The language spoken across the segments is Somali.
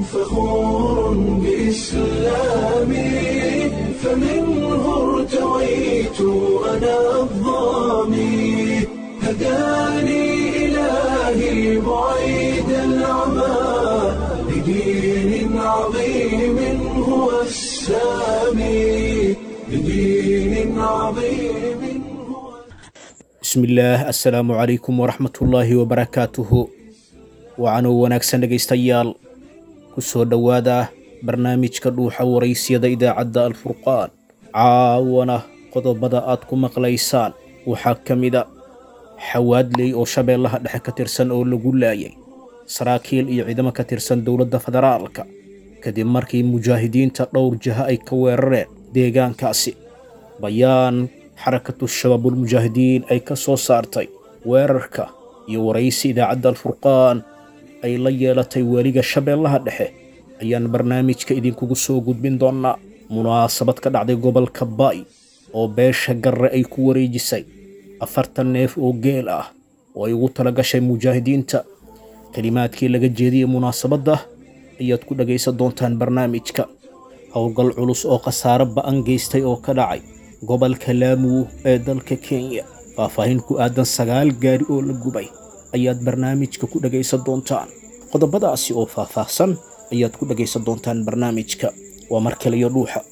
فخور بإسلامي فمنه ارتويت أنا الضامي هداني إلهي بعيد العمى لدين عظيم هو السامي لدين عظيم هو bismillaah assalaamu calaykum waraxmatullaahi wabarakaatuhu wacanuu wanaagsan dhegaystayaal ku soo dhowaada barnaamijka dhuuxa waraysyada idaacadda alfurqaan caawana qodobada aad ku maqlaysaan waxaa ka mida xawaadley oo shabeellaha dhexe ka tirsan oo lagu laayay saraakiil iyo ciidamo ka tirsan dowladda federaalka kadib markii mujaahidiinta dhowr jaha ay ka weerareen deegaankaasi bayaan xarakatu shabaabulmujaahidiin ay ka soo saartay weerarka iyo waraysi idaacadda alfurqaan ay la yeelatay weliga shabeellaha dhexe ayaan barnaamijka idinkugu soo gudbin doonnaa munaasabad ka dhacday gobolka ba'i oo beesha garre ay ku wareejisay afartan neef oo geel ah oo ay ugu tala gashay mujaahidiinta kelimaadkii laga jeediyey munaasabadda ayaad ku dhegaysan doontaan barnaamijka howlgal culus oo khasaaro ba'an geystay oo ka dhacay gobolka laamuu ee dalka kenya faahfaahin ku aadan sagaal gaari oo la gubay ayaad barnaamijka ku dhegaysan doontaan qodobadaasi oo faahfaahsan ayaad ku dhegaysan doontaan barnaamijka waa mar kale iyo dhuuxa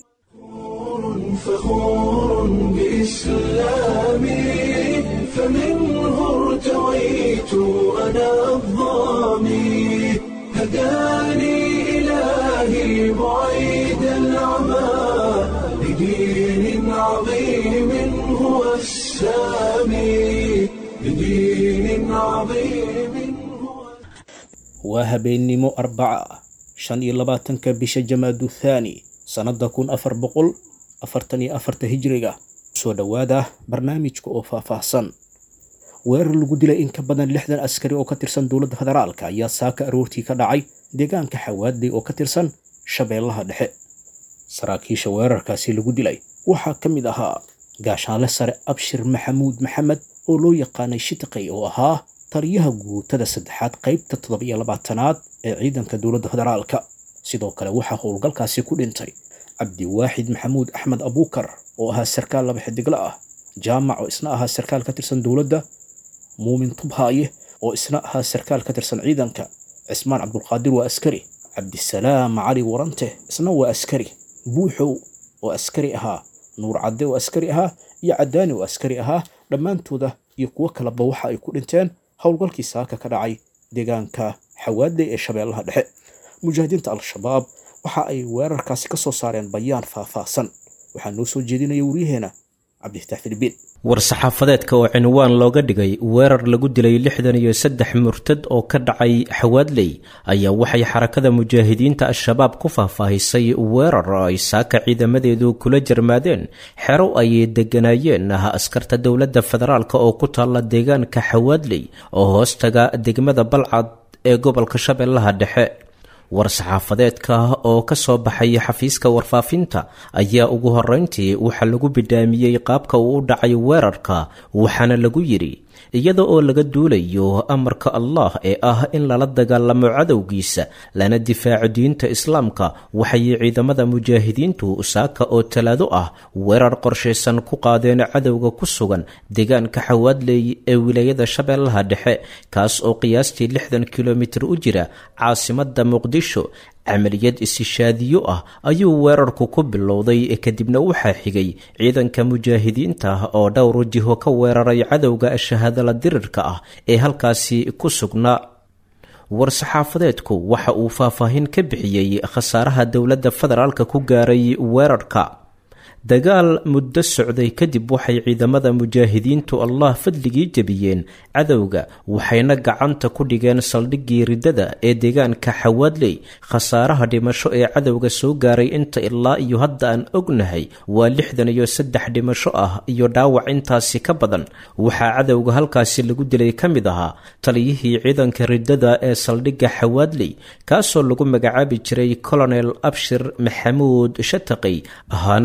فخور بإسلامي فمنه ارتويت أنا الضامي هداني إلهي بعيد العمى لدين عظيم هو السامي لدين عظيم هو waa habeennimo arbaca ah shan iyo labaatanka bisha jamaadu thaani sannadda kun afar boqol afartan iyo afarta hijriga soo dhowaada barnaamijka oo faahfaahsan weerar lagu dilay in ka badan lixdan askari oo ka tirsan dowladda federaalka ayaa saaka aroortii ka dhacay deegaanka xawaadley oo ka tirsan shabeellaha dhexe saraakiisha weerarkaasi lagu dilay waxaa ka mid ahaa gaashaanle sare abshir maxamuud maxamed oo loo yaqaanay shitiqay oo ahaa taliyaha guutada saddexaad qaybta toddoba-iyo labaatanaad ee ciidanka dowladda federaalka sidoo kale waxaa howlgalkaasi ku dhintay cabdiwaaxid maxamuud axmed abuukar oo ahaa sarkaal laba xidigla ah jaamac oo isna ahaa sarkaal ka tirsan dowladda muumin tubhaaye oo isna ahaa sarkaal ka tirsan ciidanka cismaan cabdulqaadir waa askari cabdisalaam cali warante isna waa askari buuxow oo askari ahaa nuur cadde oo askari ahaa iyo cadaani oo askari ahaa dhammaantooda iyo kuwo kaleba waxa ay ku dhinteen howlgalkii saaka ka dhacay deegaanka xawaadley ee shabeellaha dhexe mujaahidiinta al-shabaab waxa ay weerarkaasi ka soo saareen bayaan faahfaahsan waxaa noo soo jeedinaya waryaheena cabdifatax filibiin war-saxaafadeedka oo cinwaan looga dhigay weerar lagu dilay lixdan iyo saddex murtad oo ka dhacay xawaadley ayaa waxay xarakada mujaahidiinta al-shabaab ku faahfaahisay weerar ay saaka ciidamadeedu kula jarmaadeen xero ay deganaayeen askarta dowladda federaalk oo ku taalla deegaanka xawaadley oo hoostaga degmada balcad ee gobolka shabeellaha dhexe war-saxaafadeedka oo ka soo baxay xafiiska warfaafinta ayaa ugu horreyntii waxaa lagu bidhaamiyey qaabka uu u dhacay weerarka waxaana lagu yidhi iyada oo laga duulayo amarka allah ee ah in lala dagaalamo cadowgiisa lana difaaco diinta islaamka waxay ciidamada mujaahidiintu saaka oo talaado ah weerar qorshaysan ku qaadeen cadowga ku sugan deegaanka xawaadley ee wilaayada shabeellaha dhexe kaas oo qiyaastii lixdan kilomitir u jira caasimada muqdisho camaliyad isishaadiyo ah ayuu weerarku ku bilowday kadibna waxaa xigay ciidanka mujaahidiinta oo dhowr jiho ka weeraray cadowga shahaadala dirirka ah ee halkaasi ku sugnaa war-saxaafadeedku waxa uu faahfaahin ka bixiyey khasaaraha dowladda federaalka ku gaaray weerarka dagaal muddo socday kadib waxay ciidamada mujaahidiintu allah fadligii jebiyeen cadowga waxayna gacanta ku dhigeen saldhiggii riddada ee deegaanka xawaadley khasaaraha dhimasho ee cadowga soo gaaray inta ilaa iyo hadda aan ognahay waa lixdan iyo saddex dhimasho ah iyo dhaawac intaasi ka badan waxaa cadowga halkaasi lagu dilay ka mid ahaa taliyihii ciidanka riddada ee saldhigga xawaadley kaasoo lagu magacaabi jiray colonel abshir maxamuud shataqi ahaana baa la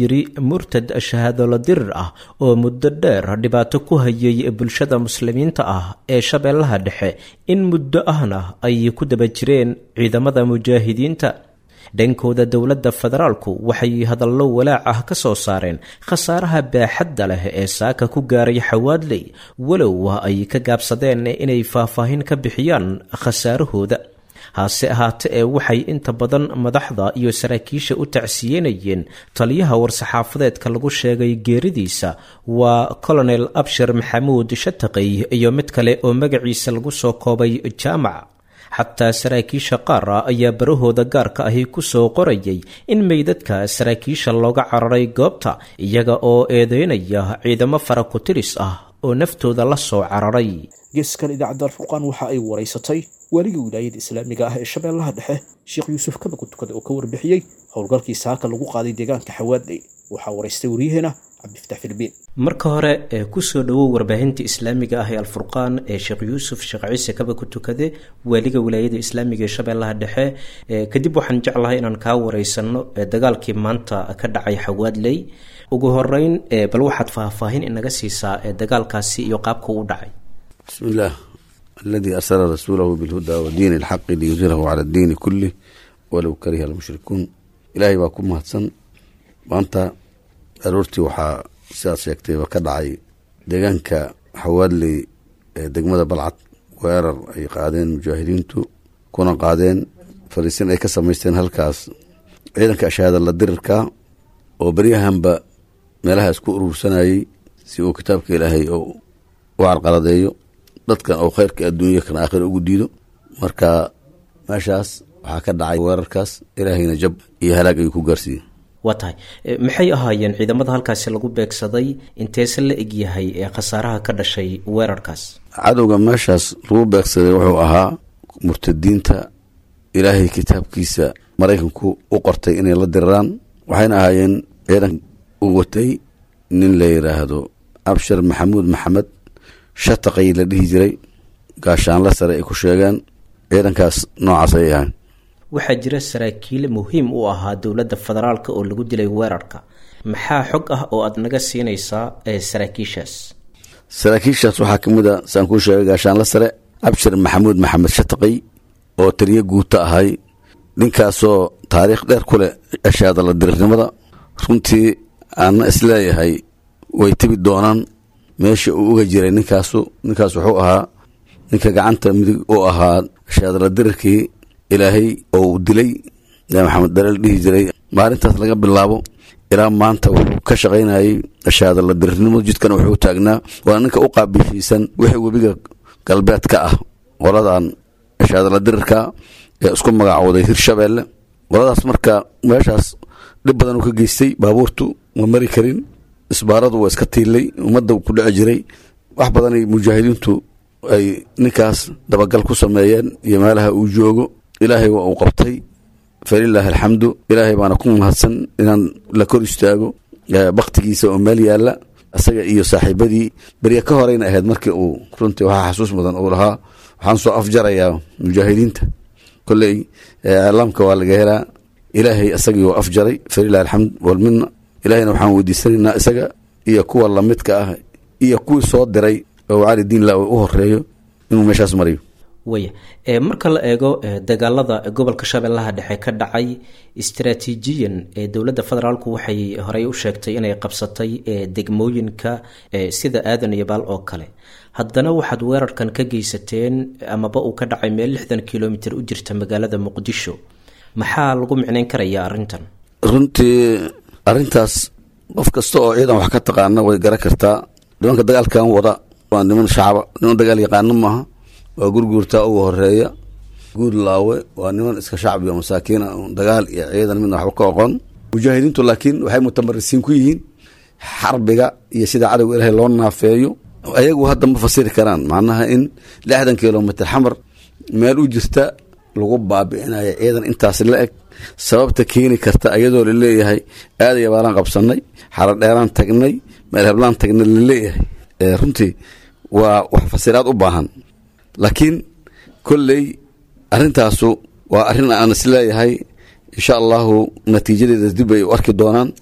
yidhi murtad shahaadolo dirir ah oo muddo dheer dhibaato ku hayay bulshada muslimiinta ah ee shabeellaha dhexe in muddo ahna ay ku daba jireen ciidamada mujaahidiinta dhankooda dowladda federaalku waxay hadallo walaac ah ka soo saareen khasaaraha baaxadda leh ee saaka ku gaaray xawaadley walow ay ka gaabsadeen inay faahfaahin ka bixiyaan khasaarahooda hase ahaate ee waxay inta badan madaxda iyo saraakiisha u tacsiyenayeen taliyaha war-saxaafadeedka lagu sheegay geeridiisa waa colonel abshir maxamuud shataqey iyo mid kale oo magaciisa lagu soo koobay jaamac xataa saraakiisha qaar ah ayaa barahooda gaarka ahi ku soo qorayay in meydadka saraakiisha looga cararay goobta iyaga oo eedeynaya ciidamo faraku-tiris ah oo naftooda la soo cararay geeskan idaacadda alfurqaan waxa ay waraysatay waaliga wilaayada islaamiga ah ee shabeellaha dhexe sheekh yuusuf kaba kutukada oo ka warbixiyey howlgalkii saaka lagu qaaday deegaanka xawaadley waxaa waraystay waryaheena cabdifatax filbiin marka hore ee kusoo dhowow warbaahinta islaamiga ah ee alfurqaan ee sheekh yuusuf sheekh ciise kaba ku tukade waaliga wilaayada islaamiga ee shabeellaha dhexe kadib waxaan jeclahay inaan kaa wareysano dagaalkii maanta ka dhacay xawaadley ugu horeyn bal waxaad faahfaahin inaga siisaa dagaalkaasi iyo qaabka u dhacay bismi illaah aladii arsala rasuulahu bilhuda wa diini alxaqi liyudhirahu cala addiini kulih walow kariha almushrikuun ilaahay baa ku mahadsan maanta aroortii waxaa sidaad sheegtayba ka dhacay deegaanka xawaadley ee degmada balcad weerar ay qaadeen mujaahidiintu kuna qaadeen fariisin ay ka samaysteen halkaas ciidanka ashahaada la dirirka oo beryahanba meelahaas ku urursanayey si uu kitaabka ilaahay u carqaladeeyo dadkan oo khayrka adduunya kan aakhira ugu diido marka meeshaas waxaa ka dhacay weerarkaas ilaahayna jab iyo halaag ayuu ku gaarsiiyey waa tahay maxay ahaayeen ciidamada halkaasi lagu beegsaday inteese la egyahay ee khasaaraha ka dhashay weerarkaas cadowga meeshaas lagu beegsaday wuxuu ahaa murtadiinta ilaahay kitaabkiisa maraykanku u qortay inay la diriraan waxayna ahaayeen ciidan u watay nin la yidhaahdo abshir maxamuud maxamed shataqay la dhihi jiray gaashaanla sare ay ku sheegeen ciidankaas noocaas ayay ahayn waxaa jira saraakiil muhiim u ahaa dowladda federaalk oo lagu dilay weerarka maxaa xog ah oo aada naga siinaysaa saraakiishaas saraakiishaas waxaa ka mid a saan kuu sheegay gaashaanla sare abshir maxamuud maxamed shataqay oo taliyo guuta ahay ninkaasoo taariikh dheer ku leh ashaada la dirirnimada runtii aana isleeyahay way tebi doonaan meesha uu uga jiray ninkaasu ninkaas wuxuu ahaa ninka gacanta midig u ahaa ashaadala dirirkii ilaahay oo uu dilay maxamed daleel dhihi jiray maalintaas laga bilaabo ilaa maanta wuxuu ka shaqaynayay ashaadala dirirnimo jidkana wuxuu taagnaa waana ninka u qaabishiisan wixii webiga galbeed ka ah qoladan ashaadala dirirka ee isku magacooday hirshabeelle qoladaas marka meeshaas dhib badan uu ka geystay baabuurtu ma mari karin isbaaradu waa iska tiilay ummadda ku dhici jiray wax badanay mujaahidiintu ay ninkaas dabagal ku sameeyeen iyo meelaha uu joogo ilaahay waa uu qabtay falilaahi alxamdu ilaahay baana ku mahadsan inaan la kor istaago baktigiisa oo meel yaalla isaga iyo saaxiibadii berye ka horeyna ahayd markii uu runtii waxaa xasuus mudan uu lahaa waxaan soo afjarayaa mujaahidiinta koley iclaamka waa laga helaa ilaahay isagii waa afjaray falilahi alxamd walmidna ilaahayna waxaan weydiisanaynaa isaga iyo kuwa lamidka ah iyo kuwii soo diray oo cali diinla u horeeyo inuu meeshaas mariyo waya marka la eego dagaalada gobolka shabeellaha dhexe ka dhacay istaraatiijiyan dowladda federaalku waxay horey u sheegtay inay qabsatay degmooyinka sida aadan iyo baal oo kale haddana waxaad weerarkan ka geysateen amaba uu ka dhacay meel lixdan kilomitr u jirta magaalada muqdisho maxaa lagu micnayn karayaa arrintan runtii arrintaas qof kasta oo ciidan wax ka taqaana way garan kartaa nimanka dagaalkan wada waa niman shacaba niman dagaal yaqaano maaha waa gurguurtaa ugu horeeya guud laawe waa niman iska shacbi oo masaakiina dagaal iyo ciidan midna waxba ka oqon mujaahidiintu laakiin waxay mutamarisiin ku yihiin xarbiga iyo sida cadowga ilaahay loo naafeeyo ayagu hadda ma fasiri karaan macnaha in lixdan kilomitr xamar meel u jirta lagu baabi'inayo ciidan intaas la eg sababta keeni karta ayadoo laleeyahay aadaya baalaan qabsanay xaradheeraan tagnay meel heblaan tagnay laleeyahay runtii waa wax fasiraad u baahan laakiin kolley arrintaasu waa arrin aan isleeyahay insha allahu natiijadeeda dib ay u arki doonaan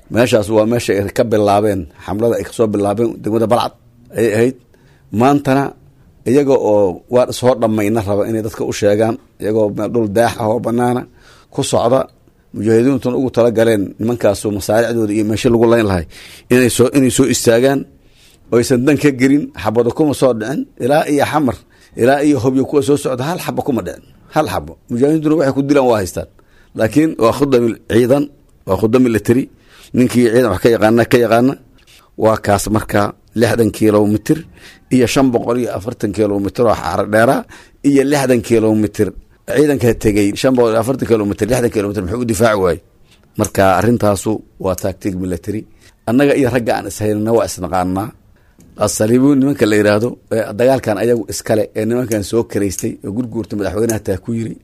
meeshaas waa meesha ay ka bilaabeen xamlada ay kasoo bilaabeen degmada balcad ayay ahayd maantana iyaga oo waan ishoo dhammayna raba inay dadka u sheegaan iyagoo dhul daax ah oo banaana ku socda mujaahidiintuna ugu talagaleen nimankaasu masaaricdooda iyo meesha lagu layn lahay inay soo inay soo istaagaan oysan dan ka gelin xabado kuma soo dhicin ilaa iyo xamar ilaa iyo hobyo kuwa soo socda hal xabo kuma dhicin hal xabo mujaahidiintuna waxay ku dilaan waa haystaan laakiin waa khudami ciidan waa khudami lateri ninkii ciidan wax ka yaqaana ka yaqaana waa kaas marka lixdan kilomitr iyo shan boqol iyo afartan kilomitr oo xaaro dheera iyo lixdan kilomitr ciidanka tegey shan boqol iyo afartan kilomitr lixdan kilomitr muxuu u difaaci waayey marka arintaasu waa tactic military annaga iyo ragga aan ishaynana waa isnaqaanaa asaliibu nimanka la yidhaahdo dagaalkan ayagu iskale ee nimankan soo karaystay oo gurguurta madaxweynaha taa ku yiri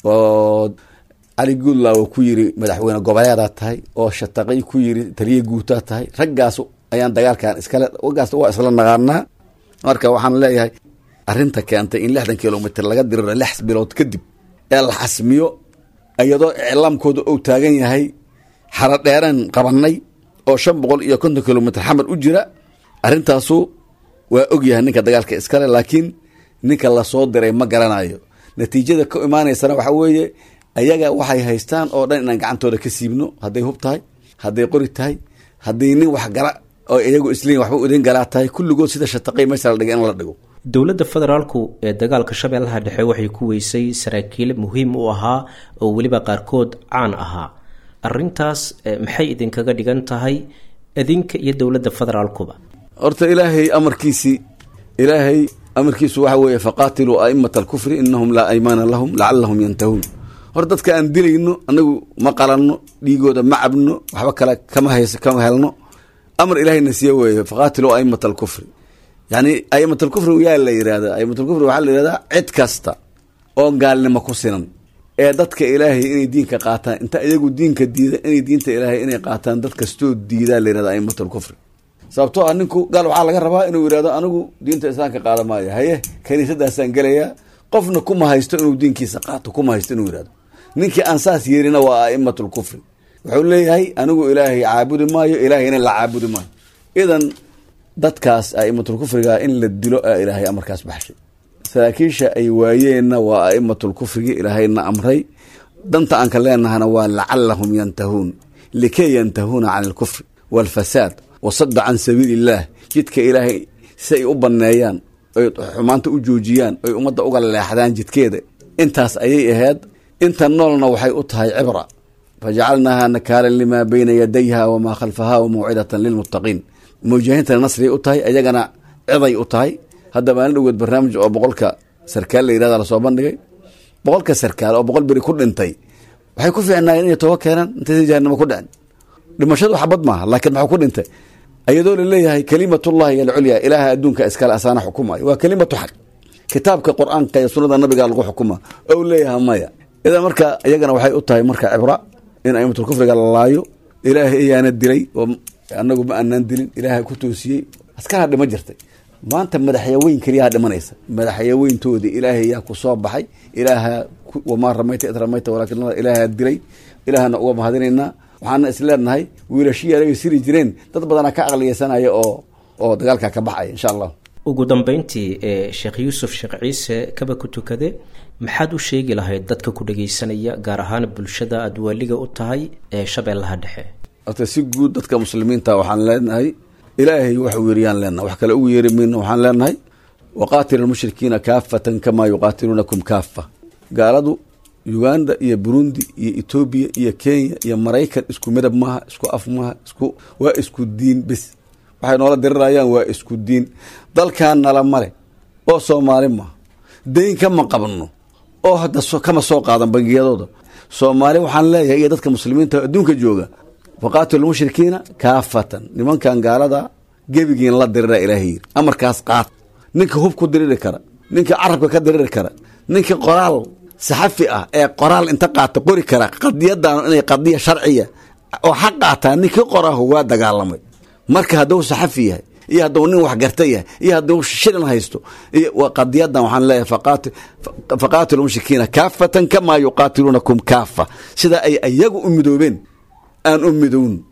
oo cali guudlaawo ku yiri madaxweyne goboleedaa tahay oo shataqay ku yiri taliya guutaa tahay raggaas ayaan dagaalkan iskale wagaas waa isla naqaanaa marka waxaan leeyahay arinta keentay in lixdan kilomitr laga diriro lix bilood kadib ee la xasmiyo iyadoo iclaamkooda ou taagan yahay xaro dheeraan qabanay oo shan boqol iyo konton kilomitr xamar u jira arrintaasu waa ogyahay ninka dagaalka iskale laakiin ninka lasoo diray ma garanayo natiijada ka imaanaysana waxa weeye ayaga waxay haystaan oo dhan inaan gacantooda ka siibno hadday hub tahay hadday qori tahay hadday nin wax gala oo iyagu isliin waxba udin galaa tahay kulligood sida shataqay meesha la dhigay in la dhigo dowladda federaalku ee dagaalka shabeellaha dhexe waxay ku weysay saraakiil muhiim u ahaa oo weliba qaarkood caan ahaa arintaas maxay idinkaga dhigan tahay idinka iyo dowladda federaalkuba horta ilaahay amarkiisii ilaahay amarkiisu waxa weeye faqaatiluu aimata alkufri inahum laa aymaana lahum lacalahum yantahuun hor dadka aan dilayno anagu ma qalanno dhiigooda ma cabno waxba kale kama hays kama helno amar ilaahayna siiye weeye faqaatiluu aimata alkufri yani aimat alkufri yaa la yihahda aimat alkufri waxaa la yihahdaa cid kasta oo gaalnimo ku sinan ee dadka ilaahay inay diinka qaataan inta iyagu diinka diida inay diinta ilaahay inay qaataan dad kastoo diidaa la yihahda aimat alkufri sababtoo ah ninku gaal waxaa laga rabaa inuu yihahdo anigu diinta islaamka qaada maayo haye kaniisadaasaan gelayaa qofna kuma haysto inuu diinkiisa qaato kuma haysto inuu yihahdo ninkii aan saas yeerina waa aimat lkufri wuxuu leeyahay anigu ilaahay caabudi maayo ilaahayna la caabudi maayo idan dadkaas aimatulkufriga in la dilo a ilaahay amarkaas baxshay saraakiisha ay waayeenna waa aimatulkufrigi ilaahayna amray danta aan ka leenahana waa lacalahum yantahuun likay yantahuuna can alkufri waalfasaad wasada can sabiili illaah jidka ilaahay si ay u baneeyaan oy xumaanta u joojiyaan oy ummadda uga leexdaan jidkeeda intaas ayay ahayd inta noolna waxay u tahay cibra fajacalnaaha nakaalan limaa bayna yadayha wamaa khalfaha wamawcidatan lilmuttaqiin mujaahiintana nasriyay u tahay ayagana ciday u tahay hadda maalin dhoweed barnaamij oo boqolka sarkaal la yirahda lasoo bandhigay boqolka sarkaal oo boqol beri ku dhintay waxay ku fiicnaayeen inay toba keenaan intaysa jahanamo ku dhicin dhimashadu xabad maaha laakiin maxuu ku dhintay ayadoo laleeyahay kalimatullahi alculya ilaaha adduunka iskale asaana xukumayo waa kelimatu xaq kitaabka qur-aanka iyo sunada nabiga lagu xukuma ou leeyahay maya idan marka iyagana waxay u tahay marka cibra in aimatulkufriga la laayo ilaahay ayaana dilay oo anagu ma aanaan dilin ilaaha ku toosiyey askara dhima jirtay maanta madaxyaweyn keliyaha dhimanaysa madaxyaweyntoodii ilaahay yaa ku soo baxay ilaaha wamaa ramayta id ramayta walaakin ilaaha dilay ilaahana uga mahadinaynaa waxaana is leenahay wiilashii alagay siri jireen dad badanaa ka aqliyeysanaya oo oo dagaalka ka baxaya insha allah ugu dambeyntii ee sheekh yuusuf sheekh ciise kaba ku tukade maxaad u sheegi lahayd dadka ku dhageysanaya gaar ahaan bulshada aada waaliga u tahay ee shabeellaha dhexe horta si guud dadka muslimiinta waxaan leenahay ilaahay waxuu yeeriyaan leenahay wax kale ugu yeeri mayno waxaan leenahay waqaatilu lmushrikiina kaafatan kamaa yuqaatiluunakum kaafa gaaladu uganda iyo burundi iyo etoobiya iyo kenya iyo maraykan isku midab maaha isku af maaha isku waa isku diin bis waxay noola dirirayaan waa isku diin dalkan nala male oo soomaali maaha dayn kama qabno oo hadda kama soo qaadan bangiyadooda soomaali waxaan leeyahay iyo dadka muslimiinta adduunka jooga waqaatilu lmushrikiina kaafatan nimankan gaalada gebigiin la dirira ilaahay yiri amarkaas qaad ninka hub ku diriri kara ninka carabka ka diriri kara ninka qoraal saxafi ah ee qoraal inta qaata qori kara qadiyadan inay qadiya sharciya oo xaq qaataa ninkii qorahu waa dagaalamay marka hadduu saxafi yahay iyo hadduu nin wax garta yahay iyo hadduu shilin haysto iyo qadiyadan waxaan leeyahay faqaatilu mushrikiina kaafatan kamaa yuqaatiluunakum kaafa sida ay iyagu u midoobeen aan u midown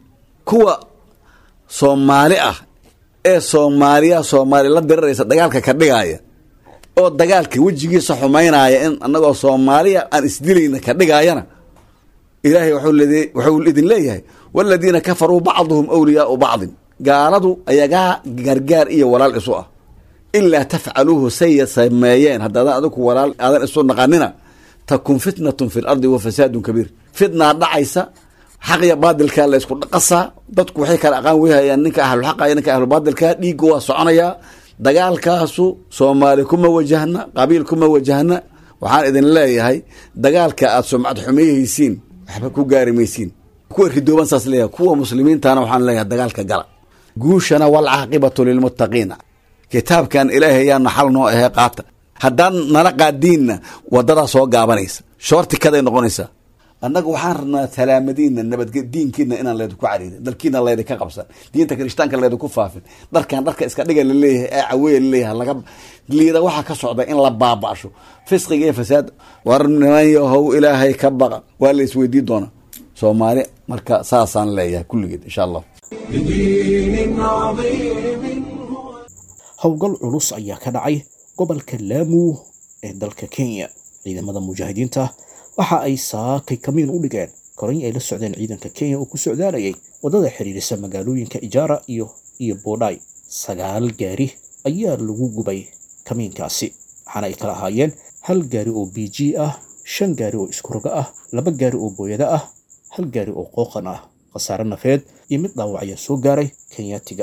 kuwa soomaali ah ee soomaaliya soomaali la diriraysa dagaalka ka dhigaya oo dagaalka wejigiisa xumaynaya in annagoo soomaaliya aan isdilayna ka dhigayana ilaahay wuxuu idin leeyahay waladiina kafaruu bacduhum awliyaau bacdin gaaladu ayagaa gargaar iyo walaal isu ah ilaa tafcaluuhu say sameeyeen haddaadan adigu walaal aadan isu naqanina takun fitnatun fi lardi wa fasaadun kabiir fitnaa dhacaysa xaq iyo baadilkaa la isku dhaqasaa dadku waxay kala aqaan wehayaan ninka ahluxaqa iyo ninka ahlubaadilka dhiigga waa soconayaa dagaalkaasu soomaali kuma wajahna qabiil kuma wajahna waxaan idin leeyahay dagaalka aad sumcad xumeyhaysiin waxba ku gaari maysiin kuwa ridooban saas leeyahay kuwa muslimiintana waxaan leeyahay dagaalka gala guushana walcaaqibatu lilmuttaqiina kitaabkan ilaahay yaa naxal noo ahee qaata haddaan nala qaadiinna wadadaa soo gaabanaysa shoortikaday noqonaysaa annaga waxaan rabnaa salaamadiina nabadge diinkiina inaan leedinku cariirin dalkiina leydinka qabsan diinta kirishtaanka leydinku faafin dharkan dharka iska dhiga laleeyahay ee caweya laleeyahay laga liida waxaa ka socda in la baaba'sho fisqiga iyo fasaad war niman yahow ilaahay ka baqa waa la isweydii doonaa soomaali marka saasaan leeyahay kulligeed insha allah بدين عظيم هو howlgal culus ayaa ka dhacay gobolka laamu ee dalka kenya ciidamada mujaahidiinta waxa ay saakay kamiin u dhigeen koray ay la socdeen ciidanka kenya oo ku socdaalayay waddada xiriirisa magaalooyinka ijaara iyo iyo boodhay sagaal gaari ayaa lagu gubay kamiinkaasi waxaana ay kala ahaayeen hal gaari oo b g ah shan gaari oo iskuroga ah laba gaari oo booyada ah hal gaari oo qooqan ah khasaare nafeed iyo mid dhaawac ayaa soo gaaray kenyaatiga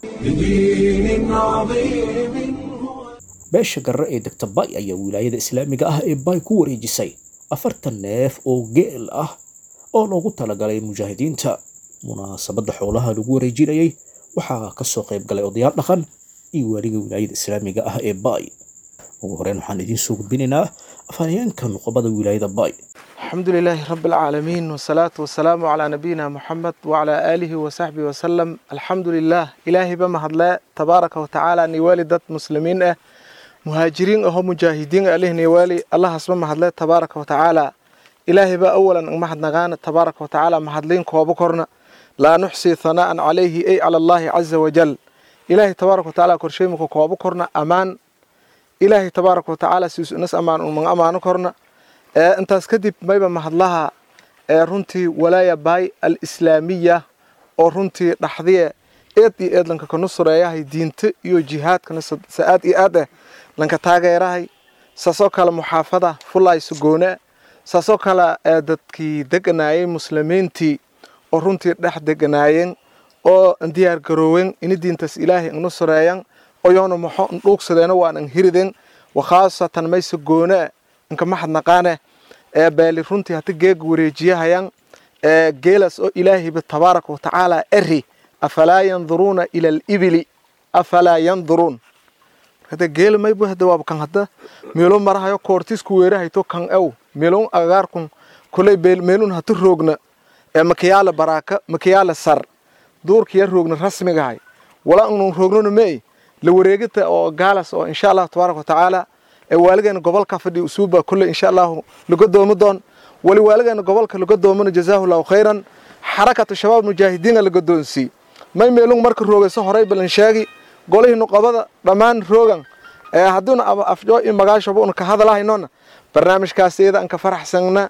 بدين عظيم هو beesha garre ee degta bay ayaa wilaayada islaamiga ah ee bay ku wareejisay afartan neef oo geel ah oo loogu talagalay mujaahidiinta munaasabadda xoolaha lagu wareejinayay waxaa ka soo qayb galay odayaal dhaqan iyo waaliga wilaayada islaamiga ah ee bay ugu horeyn waxaan idiin soo gudbinaynaa afhayeenka nuqobada wilaayada bay الحمد لله رب العالمين والصلاة والسلام على نبينا محمد وعلى آله وصحبه وسلم الحمد لله إلهي بما هدلا تبارك وتعالى نيوالي دات مسلمين اه مهاجرين أهو مجاهدين عليه نيوالي الله اسمه هدلا تبارك وتعالى إلهي با أولا ما نغانا تبارك وتعالى مهدلين كوابكرنا لا نحصي ثناء عليه أي على الله عز وجل إلهي تبارك وتعالى كرشيمك كوابكرنا أمان إلهي تبارك وتعالى سيس ناس أمان ومن أمان كرنا ee intaas kadib mayba mahadlaha ee runtii walaaya baay al islaamiya oo runtii dhaxdiye eed iyo eed lanka kana sureeyahay diinta iyo jihaadkana sa aad iyo aad eh lanka taageerahay saasoo kale muxaafada fulay sugoone saasoo kale ee dadkii deganaayay muslimiintii oo runtii dhex deganaayeen oo diyaar garoowen ini diintaas ilaahay ina sureeyan oyoona maxo ndhuugsadeena waan an hiriden wakhaasatan may sugoone inka maxad naqaane ee beeli runtii hata geega wareejiyahayaan ee geelas oo ilaahayba tabaaraka watacaala eri afalaa yanduruuna ila alibili afalaa yanduruun hada geela maybu hada waaba kan hada meelo marahayo koortisku weerahayto kan ew meelon agagaarkun kulay meelun hata roogna ee makiyaala baraaka makiyaala sar duurkiya roogna rasmigahay wala unu roognona meey la wareegita oo gaalas oo insha allahu tabaaraka watacaala ee waaligeena gobolka fadhi usuuba kulle insha allahu laga doomi doon wali waaligeena gobolka laga doomana jazaahu llahu khayran xarakatu shabaab mujaahidiina laga doonsii may meelung marka roogayso horay balan sheegi golihii nuqabada dhammaan roogan ee haddiuna afjoo iyo magaashaba una ka hadalahaynona barnaamijkaas iyada aan ka faraxsanna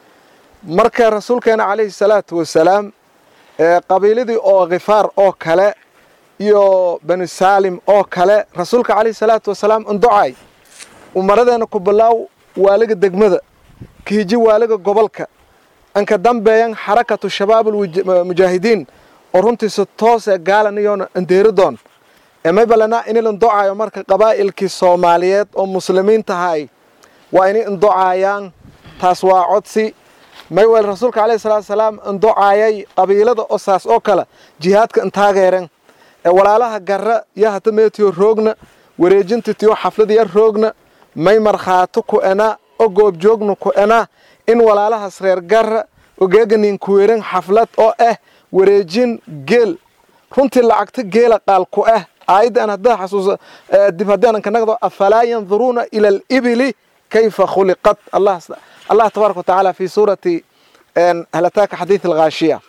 marka rasuulkeena calayhi salaatu wasalaam ee qabiiladii oo khifaar oo kale iyo bani saalim oo kale rasuulka calayhi salaatu wasalaam unducay umaradeena ku bilaaw waaliga degmada kiiji waaliga gobolka anka dambeeyan xarakatu shabaabulmujaahidiin oo runtiisa toosee gaalaniyoona andeeridoon ee may balanaa ini landocayo marka qabaa'ilkii soomaaliyeed oo muslimiintahay waa inay indocayaan taas waa codsi may weel rasuulka calayhi salaatu salaam indocayay qabiilada oo saas oo kale jihaadka intaageeren ee walaalaha garra iyo hata meetiyo roogna wareejinta tiyo xafladiya roogna may markhaato ku ena oo goobjoogna ku ena in walaalahaas reer garra ogeeganin kuweeran xaflad oo ah wareejin geel runtii lacagta geela qaal ku ah aayaddan haddaa xasuusa dib haddaanan ka nagdo afalaa yanduruuna ila alibili kayfa khuliqat allah allah tabaaraka watacaala fi suurati halataaka xadiid alghaashiya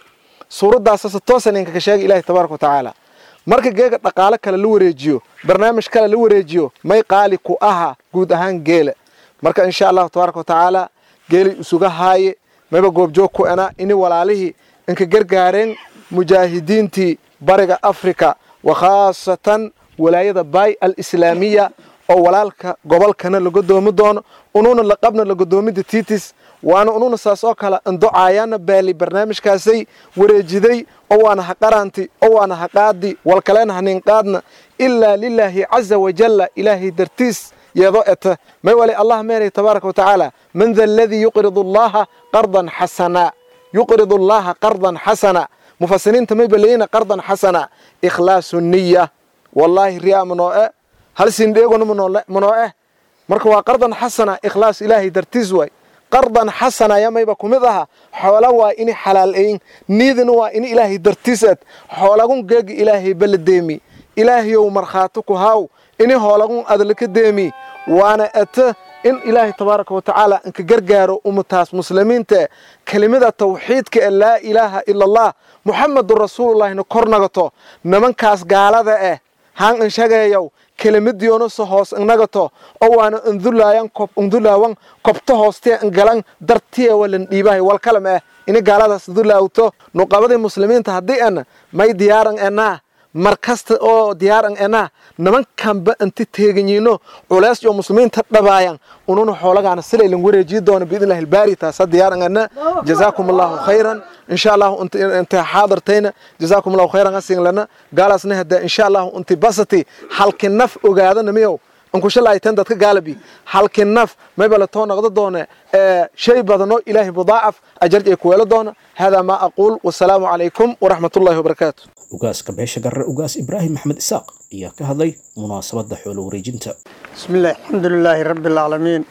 suuraddaasa se toosan inka ka sheega ilaahi tabaaraka watacaala marka geega dhaqaale kale la wareejiyo barnaamij kale la wareejiyo may qaali ku aha guud ahaan geela marka insha allahu tabaaraka watacaala geelay isuga haaye mayba goobjoog ku ena ini walaalihii inka gargaareen mujaahidiintii bariga afrika wa khaasatan walaayada baay alislaamiya oo walaalka gobolkana laga doomi doono unuuna laqabna lagodoomida tiitis waana unuuna saas oo kale andocaayana baali barnaamijkaasay wareejiday oo waana ha qaranti oo waana ha qaadi walkalena hanin qaadna ilaa lilaahi caza wajalla ilaahay dartiis yeedo eta may wali allah meenay tabaaraka watacaala man da aladii yuqridu allaha qardan xasana yuqridu allaha qardan xasana mufasiriinta may baleyina qardan xasana ikhlaasu niya wallaahi riyaa manoo e hal sindheegona manoo eh marka waa qardan xasana ikhlaas ilaahay dartiis waay qardan xasana yamayba ku mid aha xoola waa ini xalaalayn niidina waa ini ilaahay dartiisad xoolagun geegi ilaahay bala deemi ilaahayow markhaati ku haaw ini hoolagun adlaka deemi waana ata in ilaahay tabaaraka watacaala inka gargaaro ummataas muslimiinta kelimada tawxiidka ee laa ilaaha ila allah muxamedun rasuulullahina kor nagato nimankaas gaalada eh haan inshageeyow kelimadiyoona se hoos innagato oo waana indulaayan indulaawan kobto hoostee ingalan dartiya walan dhiibahay walkalam eh ini gaaladaas dulaawto nuqabadii muslimiinta haddii ana may diyaaran enaa mar kasta oo diyaaran enaa nimankanba inti teeganyiino culays iyo muslimiinta dhabaayan ununa xoolagaana silaylan wareejiyi doona biidnillahi albaari taasa diyaaran ena jazaakum allahu khayran insha allahu inta xaadartayna jazaakum allahu khayran asinglana gaalaasna hada insha allahu inti basati halki naf ogaadana miyow ankushalaytan dadka gaalabi halki naf maybala too noqdo doona shay badano ilaahay mudaacaf ajarj ay kuweelo doona hada maa aquul wasalaamu calaykum waraxmat ullahi wabarakaatu ugaaska beesha garre ugaas ibraahim maxmed isaaq ayaa ka hadlay munaasabadda xoolo wareejinta بسم الله الحمد لله رب العالمين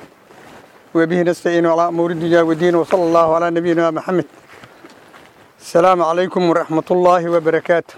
وبه نستعين على أمور الدنيا والدين وصلى الله على نبينا محمد السلام عليكم ورحمة الله وبركاته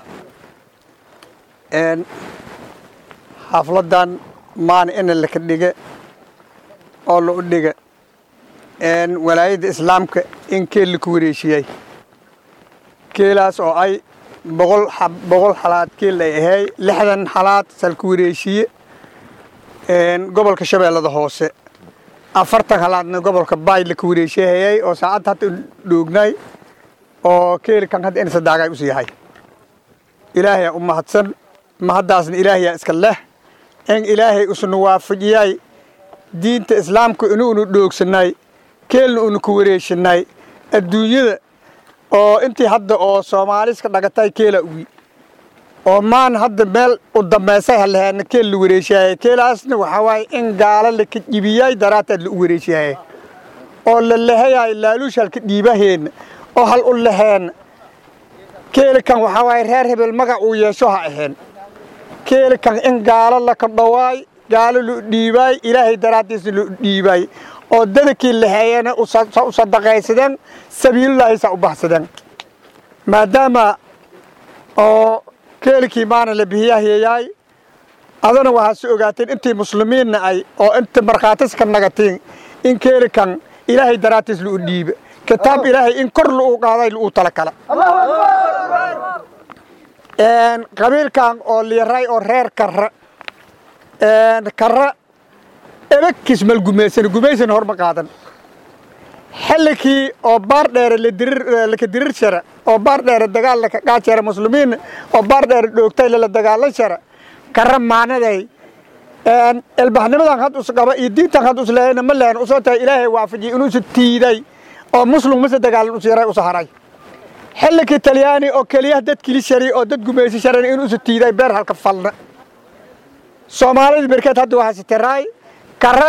إن حفلة maan ina laka dhiga oo la u dhiga walaayadda islaamka in keel laku wareeshiyey keelaas oo ay boqol boqol xalaad keel ay ahay lixdan xalaad salku wareeshiye gobolka shabeellada hoose afartan halaadna gobolka baay laka wareeshiyahayay oo saacadda hadda dhoognay oo keelikan hadda ina sadaagay usu yahay ilaahayaa u mahadsan mahaddaasna ilaahayaa iska leh in ilaahay usna waafajiyay diinta islaamka inuunu dhoogsanay keelna unu ku wareeshanay adduunyada oo intii hadda oo soomaaliska dhagatay keela ugi oo maan hadda meel u dambaysay haleheena keel la wareeshiyay keelaasna waxaa waaye in gaalo laka jibiyay daraataad la u wareeshiyay oo la lehayay laaluush halka dhiibaheenna oo hal u laheen keelikan waxaa waaye reer hebel magac uu yeesho ha ahayn keelikan in gaalo laka dhawaay gaalo lu dhiibaay ilaahay daraaddiisna lu dhiibaay oo dadakii laheeyana u sadaqaysadeen sabiilulaahi saa u baxsadeen maadaama oo keelikii maana la bihiyahiyayaay adana waxaad si ogaateen intii muslimiinna ay oo inta markhaatiska nagatiin in keelikan ilaahay daraaddiis lu dhiiba kitaab ilaahay in kor lu u qaaday lu tala kala qabiilkan oo liiray oo reer karra karra ebagkiis mal gumaysan gumaysan horma qaadan xillikii oo baar dheere laka dirir shara oo baar dheere dagaal laka qaajara muslimiin oo baar dheere dhoogtay lala dagaalan shara karra maanaday elbaxnimadan had us qaba iyo diintan had us leeyna ma lehan usoo tahay ilaahay waafajiyay inuusa tiiday oo muslim mase dagaalan us yaray usa haray xillikii talyaani oo keliya dad kili shari oo dad gumaysi sharan in usa tiiday beer halka falna soomaalida berkeed hadda waxaa sitiraay kara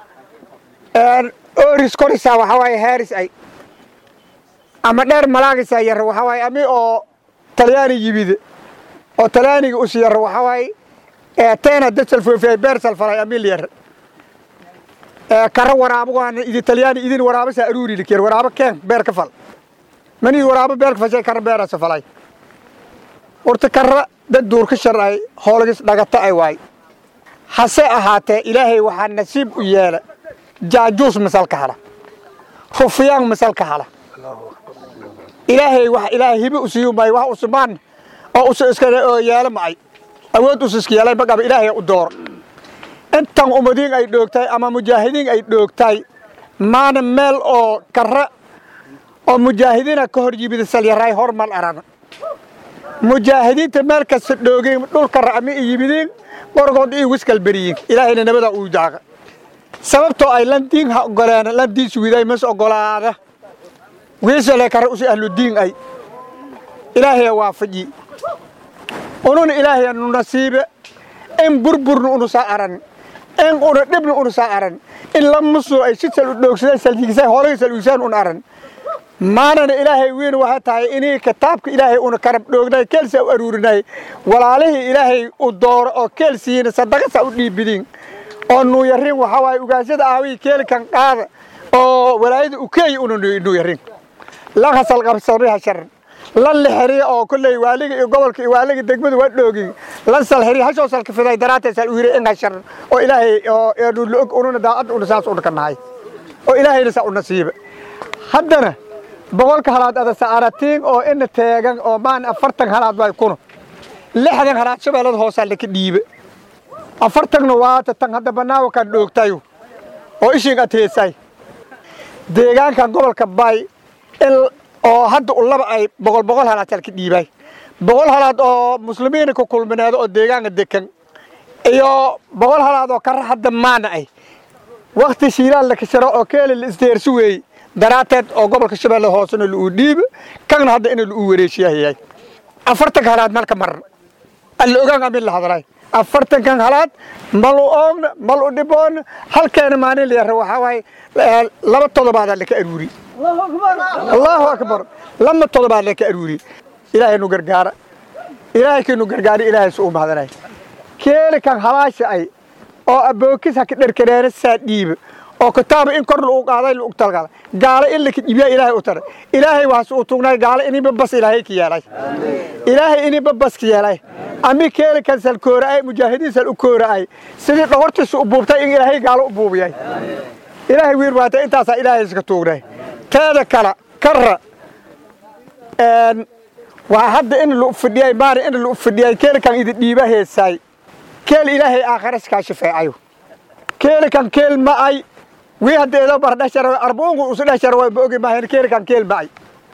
oris korisa waxaa waaye heeris ay ama dheer malaagisa yar waxaa waaye ami oo talyaani yimid oo talyaaniga us yar waxaa waaye teena dad salfoofiyay beer salfalay amil yar kara waraabo waana idi talyaani idin waraabo saa aruuri likir waraabo keen beer ka fal mani waraabo beerka fashay kara beerasa falay horta kara dad duurka sharcay hoolgis dhagata ay waay hase ahaatee ilaahay waxaa nasiib u yeela jaajuus masal ka hala rufyaan masal ka hala ilaahay wax ilaahay hibe u siiyu maayo wax usmaan oo usu iska oo yeelo macay awood us iska yeelay magaba ilaahay u door intan ummadiin ay dhoogtay ama mujaahidiin ay dhoogtay maana meel oo kara oo mujaahidiina ka hor yimid salyaraay hormal arana mujaahidiinta meel kasta dhoogeen dhulka racmi i yimidiin qorgood iyo wiskal beriyin ilaahayna nabada uu jaaqa sababtoo ay landiin ha ogoleen landiin suwiday mas ogolaada wiisale kare usi ahludiin ay ilaahaya waafaji ununa ilaahaya nu nasiibe in burburna unu saa aran in una dhibna unu saa aran in lamusu ay si sal u dhoogsadeen saljigisay hoolagi salwiisaan un aran maanana ilaahay weyn waxay tahay inii kitaabka ilaahay una karab dhoognay keelsa u aruurinay walaalihii ilaahay u dooro oo keelsiina sadaqasa u dhiibidiin oo nuuyarin waxaa waaye ugaashada aawii keelikan qaada oo walaayada ukeeyi una nuuyarin lan hasal qabsariha sharan lan lixiriya oo kolley waaliga iyo gobolka iyo waaliga degmada waa dhoogi lan salxiriya hashoo salkafiday daraatee sal u yiri inga sharan oo ilaahay oo eenu la og ununa daacadda una saas una ka nahay oo ilaahayna saa u nasiiba haddana boqolka halaad ada saaratiin oo ina teegan oo maan afartan halaad way kuno lixdan halaad shabeellada hoosaa laka dhiibe afartanna waata tan hadda banaawa kan dhoogtayo oo ishiin ateesay deegaankan gobolka bay in oo hadda u laba ay boqol boqol halaad halka dhiibay boqol halaad oo muslimiina ku kulmineedo oo deegaanka dekan iyo boqol halaad oo kara hadda maana ay wakti shiilaan la kasharo oo keeli la isdeersi weeye daraateed oo gobolka shabeelle hoosena lauu dhiibe kana hadda ina lauu wareejiyahayay afartanka halaad malka maran alla ogaan amin la hadlay afartankan halaad malu oogna mal u dhiboona halkeena maalin la yara waxaa waaye laba todobaadaa laka aruuri allahu akbar lama todobaad laka aruuri ilaahay nu gargaara ilaahay kii nu gargaari ilaahay su u mahdanay keeli kan halaasha ay oo abookis haka dherkareena saa dhiibe oo kitaaba in kor lagu qaaday lagu talgala gaalo in la kidibiya ilaahay u taray ilaahay waas uu tugnay gaalo iniba bas ilaahay ka yeelay ilaahay iniba bas ka yeelay ami keeli kan sal kooraay mujaahidiin sal u kooraay sidii dhogortiisa u buubtay in ilaahay gaalo u buubiyay ilaahay wiir waata intaasaa ilaahay iska tuugnay teeda kala karra waa hadda in lu fidhiyay maari in lu fidhiyay keeli kan idi dhiiba heesaay keel ilaahay aakhira iskaa shafeecayo keeli kan keel ma ay wii hadda eedoo bar dhashara arbuungu usu dhashara way ma ogi maahayn keeli kan keel ma ay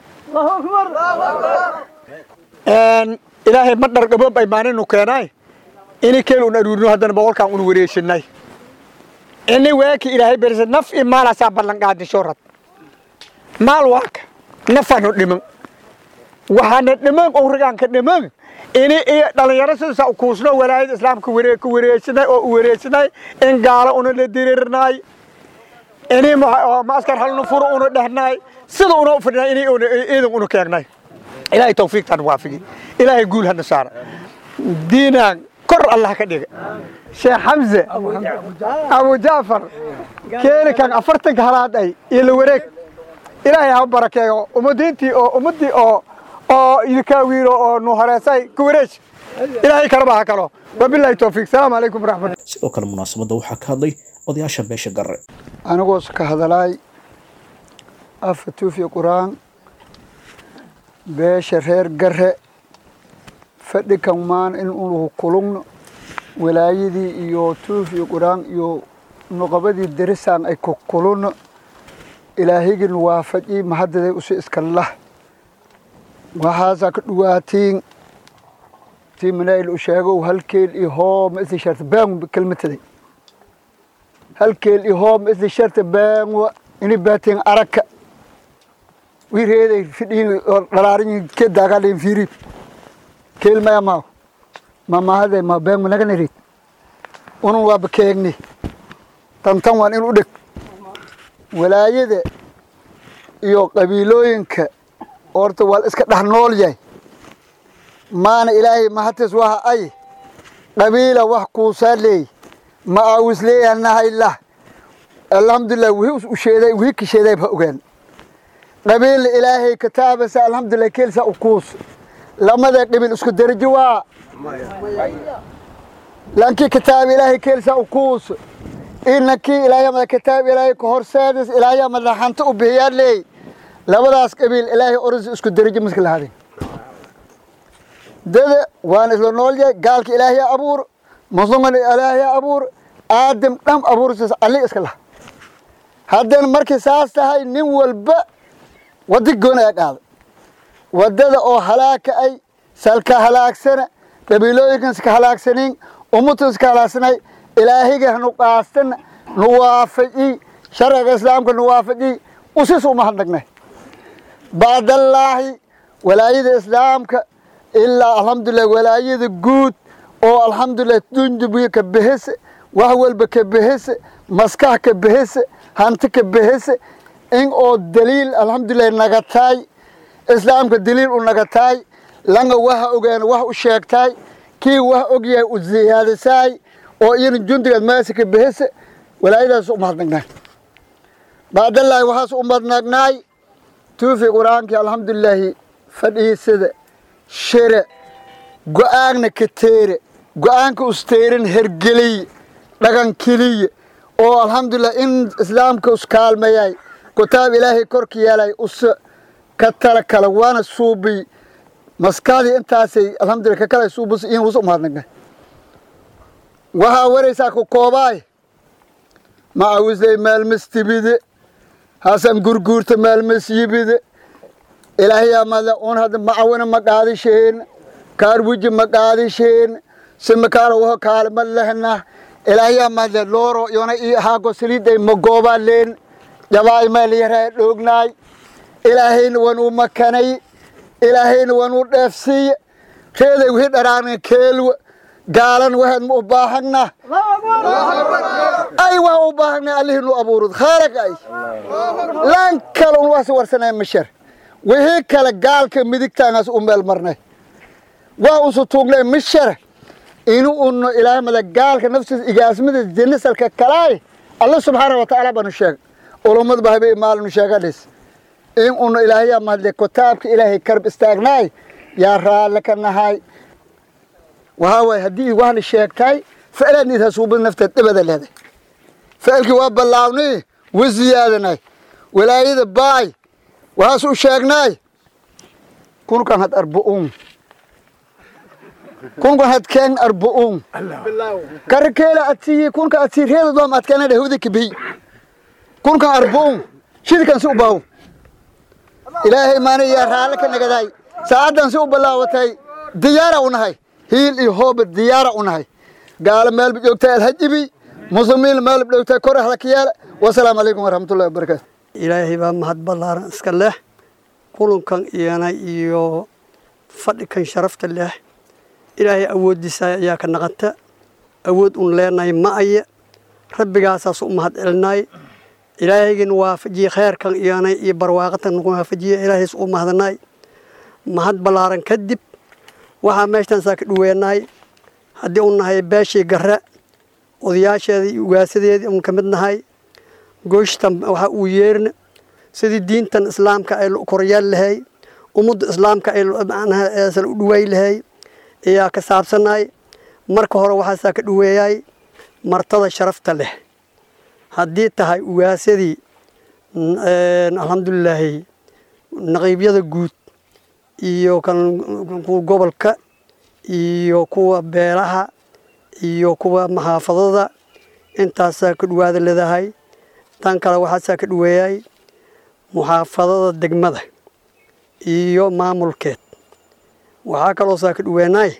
ilaahay ma dhar gaboob ay maaninu keenaay ini keel un aruurino haddana boqolkan un wareeshinay ini waaki ilaahay berisa naf i maalaasaa ballan qaadisho rad maal waaka nafanu dhiman waxaana dhiman owrigaanka dhiman ini iyo dhallinyaro sidaasa kuusno walaayada islaamka waree ku wareejinay oo u wareejinay in gaalo una la dirirnaay ini maaskar halnu furo una dhehnaay sida una u fidhnay ini iidan una keengnay ilaahay tawfiiqtan waafigi ilaahay guul hana saara diinaan kor allah ka dhiga sheekh xamse abu jaafar keeni kan afartanka halaad ay iyo la wareeg ilaahay ha barakeeyo ummadiintii oo ummaddii oo oo idinkaa wiilo oo nu horeysay ku wareej ilaahay kalaba ha kalo wabilaahi towfiiq salaamu calaykum waraxmat sidoo kale munaasabadda waxaa ka hadlay odayaasha beesha garre anigoos ka hadalaay afa tuufi qur-aan beesha reer garre fadhi kan maan in unu kulugno walaayadii iyo tuufi qur-aan iyo nuqabadii derisaan ay ku kulunno ilaahigin waafaji mahadaday usi iska lah waxaasaa ka dhawaatiin tii manaa'il u sheegow halkeel iyo hoo ma isli sharta baangu kelmataday halkeel iyo hoo ma isli sharta baangwa ini baatiin araka wireeday fidhiin oo dhalaarin ke daagaadhin fiirib keel maya maaw ma mahaday ma baangu naga nirid unun waa bakeegni tantan waan in u dheg walaayada iyo qabiilooyinka horta waa iska dhex nool yahay maana ilaahay mahatis waha ay qabiila wax kuusaa leey ma aawis leeyanahay lah alxamdulilah wixii u sheeday wixii ka sheeday ba ogaan qabiila ilaahay kitaabasa alxamdulilah keelsa u kuus lamada qabiil isku darajo waa lankii kitaab ilaahay keelsa u kuus inankii ilaahay mada kitaab ilaahay ka horseedis ilaahay mada hanti u bixiyaa leey labadaas qabiil ilaahay oris isku derajo miska lahaadeen dada waan isla nool yahay gaalka ilaahay abuur muslimana ilaahay abuur aadam dham abuursiis alli iska laha haddana markay saas tahay nin walba wadda goon ayaa qaada waddada oo halaagka ay salka halaagsana qabiilooyinkan iska halaagsanayn ummadtan iska halaagsanay ilaahayga hanu qaastana nu waafaji sharciga islaamka nu waafaji usis uma hadnagnay bacdallaahi walaayada islaamka ilaa alxamdulilah walaayada guud oo alxamdulilah dundubiya ka behese wax walba ka behese maskax ka behese hanti ka behese in oo daliil alxamdulilah nagataay islaamka daliil u nagataay langa waha ogaan wax u sheegtaay kii wax ogyahay u ziyaadisaay oo iyana jundigaad maasi ka behese walaayadaas u mahadnagnaay bacdallaahi waxaas u mahadnagnaay tuufi qur-aankii alxamdulilaahi fadhiisada shire go-aanna ka teere go-aanka usteerin hergeliye dhagan keliye oo alxamdulilah in islaamka uskaalmayay kutaab ilaahay korka yeelay us ka tala kala waana suubiy maskaadii intaasay alxamdulilah ka kala suubus in us u mahadnagnay waxaa waraysaa ku koobaay macawisley maalmas tibide hasan gurguurta maalmas yibide ilaahayaa mada un hadda macawina ma qaadisheen kaarwiji ma qaadisheen simakaala waho kaalma lehna ilaahayaa mada looro yona i haago saliiday ma goobaa leen jabaay maalyaraha dhoognaay ilaahayna wanuu makanay ilaahayna wanuu dheefsiiye reeday wixii dharaarna keelwa gaalan waxaad ma u baahagna ay waa u baahagna allihii nu abuurud khaalag ay laan kale un waasi warsanay mashar wixii kale gaalka midigtaangaas u meel marnay waa usu tuugnay mishar inu unno ilaamada gaalka naftiisa igaasmada jinisalka kalaay alla subxaana wa tacaala baanu sheeg ulummad ba habe maalinu sheegadhis in unno ilaahayaa mahadle kitaabka ilaahay karb istaagnaay yaa raalle ka nahay waxaa waaye haddii waxna sheegtaay ficlaad id hasuubad nafteed dhibada leeday ficilkii waa ballaawnay wa ziyaadanay walaayada baay waxaas u sheegnaay kunkan had arbu'uun kunkan had keen arbu'uun karkeela atiyi kunka ati reeda doom adkeena dhehwda kibiy kunkan arbu'uun shidkan si u baaw ilaahay maana yaa raalle ka nagadaay saacaddan si u ballaawatay diyaara u nahay hiil iyo hooba diyaara u nahay gaalo meelba joogtay alhajibi muslimiin meelba joogtay kor ahlakiyaala wasalaamu calaykum waraxmatullahi wabarakaatu ilaahay baa mahad ballaaran iska leh kulankan iyana iyo fadhikan sharafta leh ilaahay awooddiisa ayaa ka naqanta awood un leenahay ma aya rabbigaasaas u mahad celinay ilaahaygan waafajiye kheerkan iyana iyo barwaaqatan nagu waafajiye ilaahays u mahadnay mahad ballaaran kadib waxaa meeshtan saa ka dhuweenahay haddii u nahay beeshii garre odayaasheedii iyo ugaasadeedii un ka mid nahay gooshtan waxaa uu yeerna sidii diintan islaamka ay koryaal lahay ummadda islaamka ay macnaha u dhuwaay lahay ayaa ka saabsanay marka hore waxaasaa ka dhuweeyay martada sharafta leh haddii tahay ugaasadii alxamdulilaahi naqiibyada guud iyo kan kuwa gobolka iyo kuwa beelaha iyo kuwa maxaafadada intaasaa ka dhawaada leedahay tan kale waxaasaa ka dhaweeyay muxaafadada degmada iyo maamulkeed waxaa kaloo saa ka dhaweenay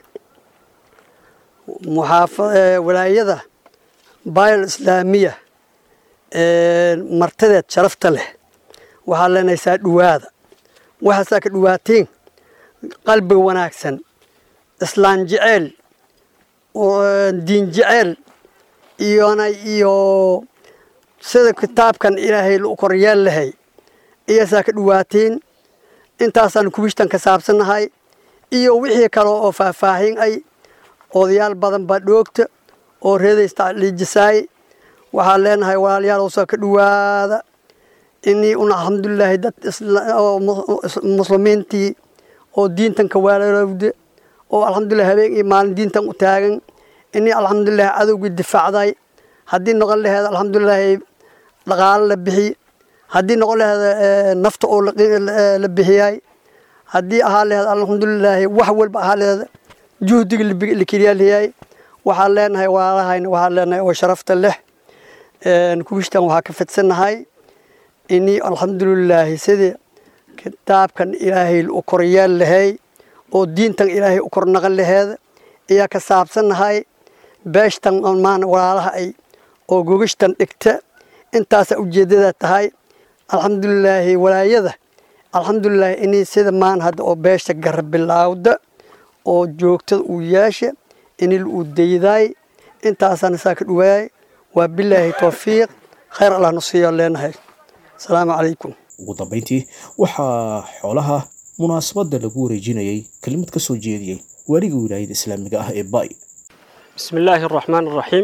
walaayada bayl islaamiya martadeed sharafta leh waxaa leenaysaa dhawaada waxaasaa ka dhawaatiin qalbiga wanaagsan islaan jeceel diin jeceel iyona iyo sida kitaabkan ilaahay lu koryeel lahay iyaasaa ka dhawaatiin intaasaan kubishtan ka saabsannahay iyo wixii kale oo faahfaahin ay odayaal badan baa dhoogta oo reedaystaliijisaay waxaan leenahay walaalyaalow ka dhawaada inii un alxamdulilaahi dad muslimiintii oo diintan ka waalaalowda oo alxamdulilah habeen iyo maalin diintan u taagan inii alxamdulilah cadowgii difaacday haddii noqon laheed alxamdulilaahi dhaqaalo la bixi haddii noqon laheeda nafta oo la bixiyay haddii ahaa laheed alxamdulilaahi wax walba ahaa laheed juhdiga la keliyaaliyay waxaan leenahay walaalahayna waxaan leenahay oo sharafta leh kuwishtan waxaa ka fidsannahay ini alxamdulilaahi sidii kitaabkan ilaahay u koryeel lahay oo diintan ilaahay u kornaqan laheed ayaa ka saabsannahay beeshtan maan walaalaha ay oo gogashtan dhigta intaasa ujeeddada tahay alxamdulilaahi walaayada alxamdulilaahi inay sida maan hadda oo beesha gara bilaawda oo joogtada uu yeesha inil uu daydaay intaasana saa ka dhawaayay waa bilaahi towfiiq khayr allah nusiiyo leenahay asalaamu calaykum ugu dambayntii waxaa xoolaha munaasabadda lagu wareejinayay kelimad ka soo jeediyey waaliga wilaayada islaamiga ah ee bay بسم الله الرحمن الرحيم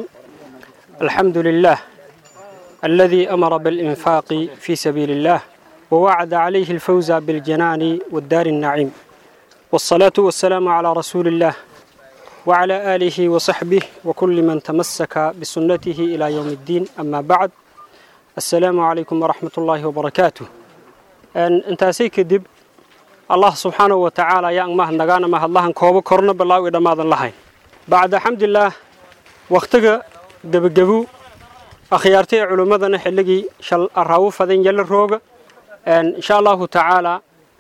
الحمد لله الذي أمر بالإنفاق في سبيل الله ووعد عليه الفوز بالجنان والدار النعيم والصلاة والسلام على رسول الله وعلى آله وصحبه وكل من تمسك بسنته إلى يوم الدين أما بعد السلام عليكم ورحمة الله وبركاته أن أنت سيكدب الله سبحانه وتعالى يا أمه نغانا ما الله كوبا كورنا بالله إذا ماذا لهين bacda xamdillaah wakhtiga gebagabu akhyaartay culimmadana xilligii shal araawo fadan yala rooga insha allahu tacaala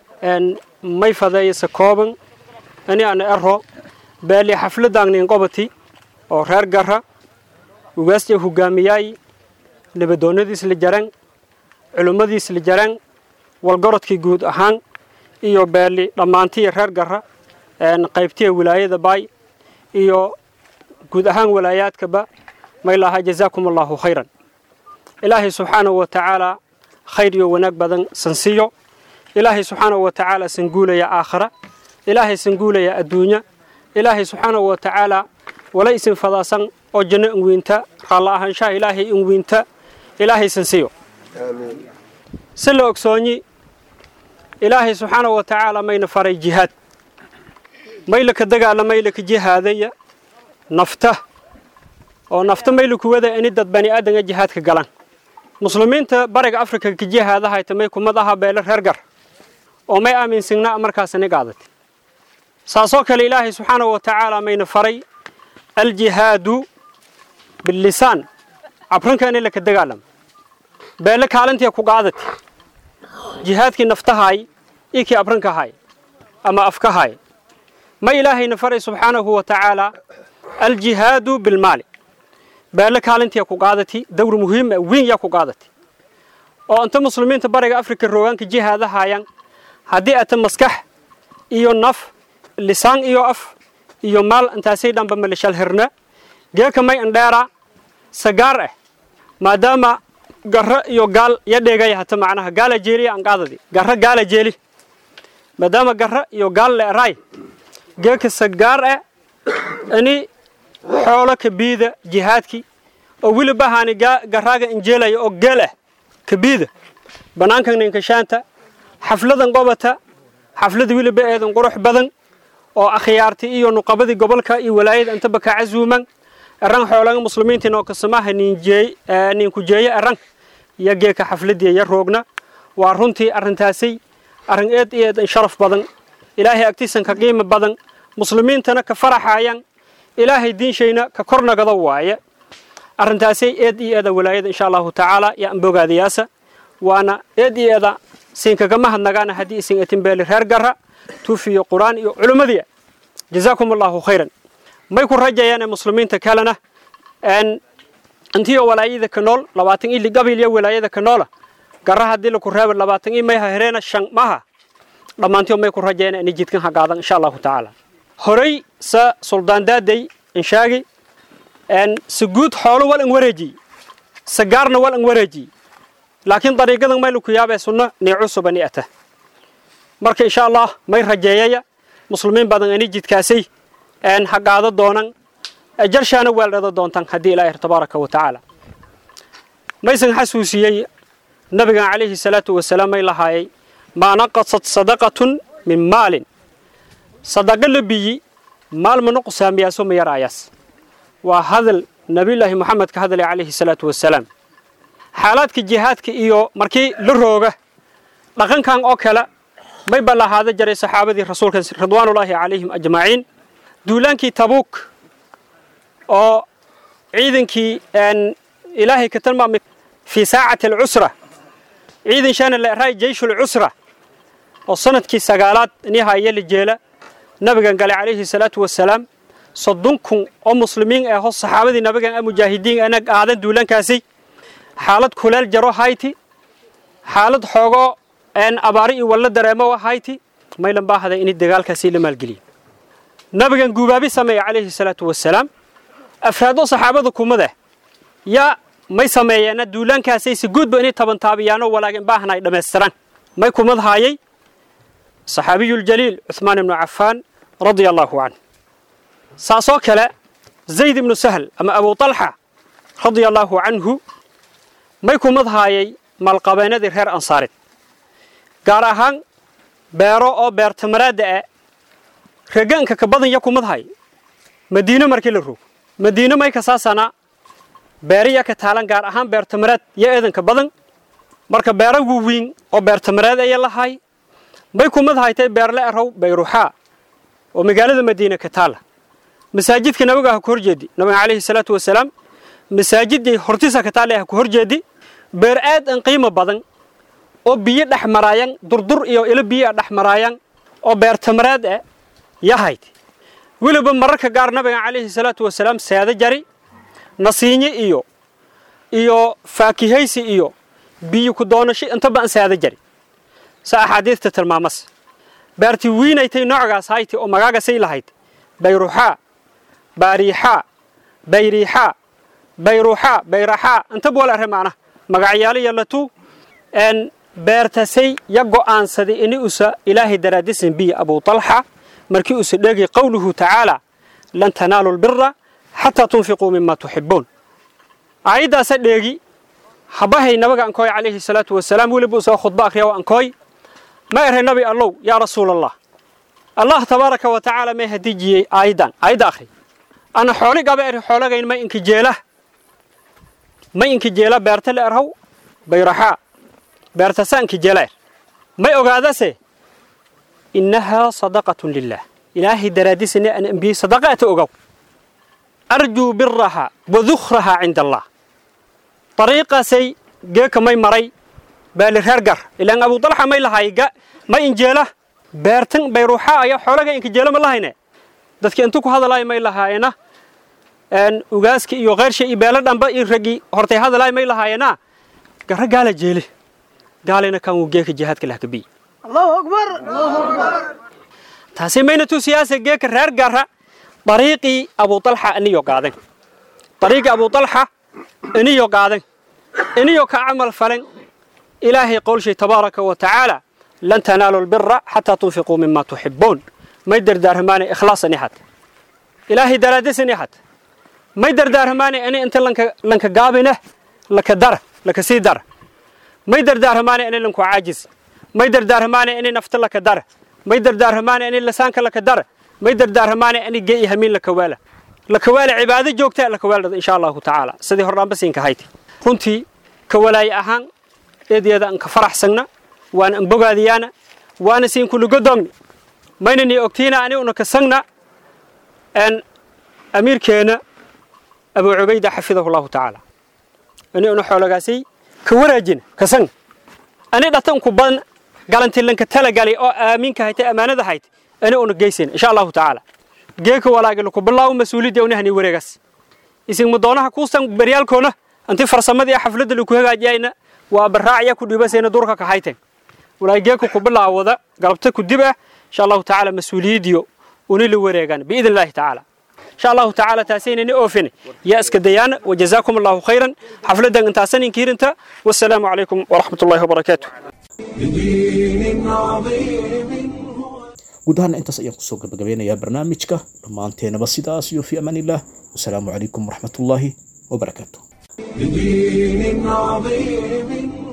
may fadeeyasa kooban ani ana ero beeli xafladangnin qobati oo reer gara ugaasja hogaamiyaay nabadoonnadiis la jaran culimmadiis la jaran walgorodkii guud ahaan iyo beeli dhammaantiya reer gara qaybtiya wilaayada baay iyo guud ahaan walaayaadkaba may lahaa jazaakum allahu khayran ilaahay subxaanahu wa tacaala khayr iyo wanaag badan sansiyo ilaahay subxaanahu wa tacaala sanguulaya aakhira ilaahay sanguulaya adduunya ilaahay subxaanahu wa tacaala wala isin fadaasan oo janno inwiinta raalla ahaanshaha ilaahay inwiinta ilaahay sansiyo si la ogsoonyi ilaahay subxaanahu wa tacaala mayna faray jihaad maylaka dagaala maylaka jihaadaya nafta oo nafta maylaku wada ini dad bani aadanga jihaadka galan muslimiinta bariga afrika ka jihaadahayta may kumad aha beele reer gar oo may aaminsignaa markaasani qaadati saasoo kale ilaahay subxaanahu wa tacaala mayna faray aljihaadu bilisaan cabranka ini laka dagaalama beele kaalintiya ku qaadati jihaadkii naftahaay iyo kii abrankahaay ama afkahaay ma ilaahayna faray subxaanahu wa tacaala aljihaadu bilmaali beele kaalintiya ku qaadati dawr muhiima weyn yaa ku qaadati oo inta muslimiinta bariga afrika roogaanka jihaadahaayan haddii ata maskax iyo naf lisaan iyo af iyo maal intaasay dhanba malishal hirna geeka may indheera sagaar ah maadaama garro iyo gaal ya dheegaya hata macnaha gaala jeeliya aan qaadadi garro gaala jeeli maadaama garro iyo gaal leeraay geeka sagaar ah ini xoolo kabiida jihaadkii oo weliba haani garaaga injeelaya oo geel ah kabiida bannaankan ninkashaanta xafladan qobata xaflada weliba eedan qurux badan oo akhyaarti iyo nuqabadii gobolka iyo walaayada intaba ka casuuman eran xoolaga muslimiintiin oo kasamaha ninku jeeye eran iyo geeka xafladii ya roogna waa runtii arrintaasay arrin eed iyo eedan sharaf badan ilaahay agtiisan ka qiimo badan muslimiintana ka faraxayan ilaahay diinshayna ka kornagada waaye arrintaasay eed iyo eeda walaayada insha allahu tacaala yaa ambogaadayaasa waana eed iyo eeda siinkagama hadnagaana haddii isin etin beeli reer gara tuufiyo qur'aan iyo culimmadii jazaakum allahu khayran may ku rajayaane muslimiinta kalena intiyo walaayada ka nool labaatan ili gabil iyo walaayada ka noola gara haddii laku reeba labaatan i mayha hereena shan maha dhammaantiyo may ku rajayaan inay jidkan hagaadan insha allahu tacaala horey sa suldaan daaday inshaagi sa guud xoolo wal an wareejiy sa gaarna wal an wareejiy laakiin dariiqadan may laku yaabee sunno nii cusuba ni ata marka insha allah may rajeeyaya muslimiin badan ani jidkaasay hagaado doonan jarshaana weeldhada doontan haddii ilaahi tabaaraka wa tacaala maysan xasuusiyey nabigan calayhi salaatu wasalaam may lahaayay maa naqasat sadaqatun min maalin sadaqa la biyi maal ma nuqsaamiyaaso ma yaraayaas waa hadal nabiyullaahi moxamed ka hadlay calayhi salaatu wasalaam xaalaadka jihaadka iyo markii la rooga dhaqankan oo kale may ballahaada jaray saxaabadii rasuulka ridwaanullaahi calayhim ajmaciin duulaankii tabuuk oo ciidankii ilaahay ka tilmaamay fii saacati alcusra ciidan shana la eraay jeyshul cusra oo sanadkii sagaalaad nihaya la jeela nabigan gale calayhi salaatu wasalaam soddon kun oo muslimiin ah oo saxaabadii nabigan ah mujaahidiin ana qaadan duulaankaasi xaalad kuleel jaro hayti xaalad xoogoo abaari iyo walla dareemo hayti maylan baahada in dagaalkaasi la maalgeliyo nabigan guubaabi sameeya calayhi salaatu wasalaam afraado saxaabada kumada yaa may sameeyeena duulaankaasay si guudba inay tabantaabiyaanoo walaagin baahna ay dhammaystiraan may kumad haayay saxaabiyuljaliil cuhmaan ibnu cafaan radia allaahu canh saasoo kale zayd ibnu sahl ama abu talxa radia allaahu canhu may kumad haayay maalqabeennadii reer ansaareed gaar ahaan beero oo beertamaraadda ah regaanka ka badan ya kumad hay madiino markii la roog madiino may kasaasanaa beeriya ka taalan gaar ahaan beertamaraad yo eedanka badan marka beero waaweyn oo beertamaraad aya lahay may kumad haytay beerle erow bayruxaa oo magaalada madiina ka taala masaajidka nabiga ha ku horjeedi nabiga calayhi salaatu wasalaam masaajidday hortisa ka taale ha ku horjeedi beer aad an qiimo badan oo biyo dhex maraayan durdur iyo ilo biyo dhex maraayan oo beertamaraad ah yahayd weliba mararka gaar nabiga calayhi salaatu wasalaam seeda jari nasiinye iyo iyo faakihaysi iyo biyo ku doonasho intaba an seeda jari sa axaadiista tilmaamas beerti wiinaytay noocgaas hayti oo magaagasay lahayd bayruxaa baariixaa bayriixaa bayruuxaa bayraxaa intaba wala arre maana magacyaalo yallatu n beertasay ya go'aansaday ini usa ilaahay daraadisan biya abu talxa markii usa dhegi qowluhu tacaala lan tanaalu lbira xataa tunfiquu mima tuxibuun aayaddaasa dheegi habahay nabiga ankooy calayhi salaatu wasalaam weliba usoo khudba akhriya wa ankooy ma eray nabi allow yaa rasuul allah allah tabaaraka wa tacaala may hadijiyey aayaddan aayadda akhri ana xooli gaba eri xoolagayn may inka jeela may inka jeela beerta la erhaw bayraxaa beertasa inka jeela er may ogaadase innahaa sadaqatun lilah ilaahay daraadisane an ambiyey sadaqaata ogaw arjuu biraha wa dukhraha cinda allah dariiqaasay geeka may maray baali reer gar ilaan abu dalxa may lahay may injeela beertan bayruuxa ayaa xoolaga inkajeela ma lahayne dadka intu ku hadalaay may lahaayena ugaaska iyo qeyrsha iyo beelo dhanba iyo ragii hortay hadalaay may lahaayena garra gaala jeele gaalina kan uu geeka jihaadka lah kabiy allahu akbar taasi mayna tu siyaasa geeka reer garra dariiqii abu dalxa aniyo qaadan dariiqii abu dalxa iniyo qaadan iniyo ka camal falen ilaahay qowlshay tabaaraka wa tacaala lan tanaalu lbira xataa tunfiquu mima tuxibuun may dardaarhamaane ikhlaasan ihad ilaahay daraadasan ihad may dardaarhamaane ini inta lanka gaabine laka dara laka sii dara may dardaarhamaane ini lanku caajis may dardaarhamaane ini nafta laka dara may dardaarhamaane ini lasaanka laka dara may dardaarhamaane ini ge'i hamiin laka waala laka waala cibaado joogta laka waaldhada insha allahu tacaala sidii hordhaanba siinka hayti runtii ka walaaye ahaan eedyada an ka faraxsagna waana an bogaadiyaana waana siin kulugodoomni mayna nii ogtiina ani una kasagna n amiirkeena abu cubayda xafidahu llahu tacaala ani una xoolagaasay ka waraajina kasagna ani dhata unku badan galantilanka talagalay oo aaminka haytay ammaanada haytay ani una geysayna insha allahu tacaala geeka walaagalaku bilaawo mas-uuliyadda unahani wareegaas isin mudoonaha kuusan beryaalkoona anti farsamadii xafladda laku hagaajiyayna waa baraacya ku dhibasayna durka ka hayteen walaa geeka ku bilaawada galabta ku dib ah insha allahu tacaala mas-uuliyadiyo uni la wareegaan biidn illahi tacaala insha allahu tacaala taasaynani oofine yaa iska dayaana wajazaakum allahu khayran xafladdan intaasan inkiirinta wassalaamu calaykum waraxmat ullahi wabarakaatu بدين عظيم guud ahaana intaas ayaan kusoo gabagabeynayaa barnaamijka dhammaanteenaba sidaas iyo fi amaan illah wasalaamu calaykum waraxmatullaahi wabarakaatu بدين عظيم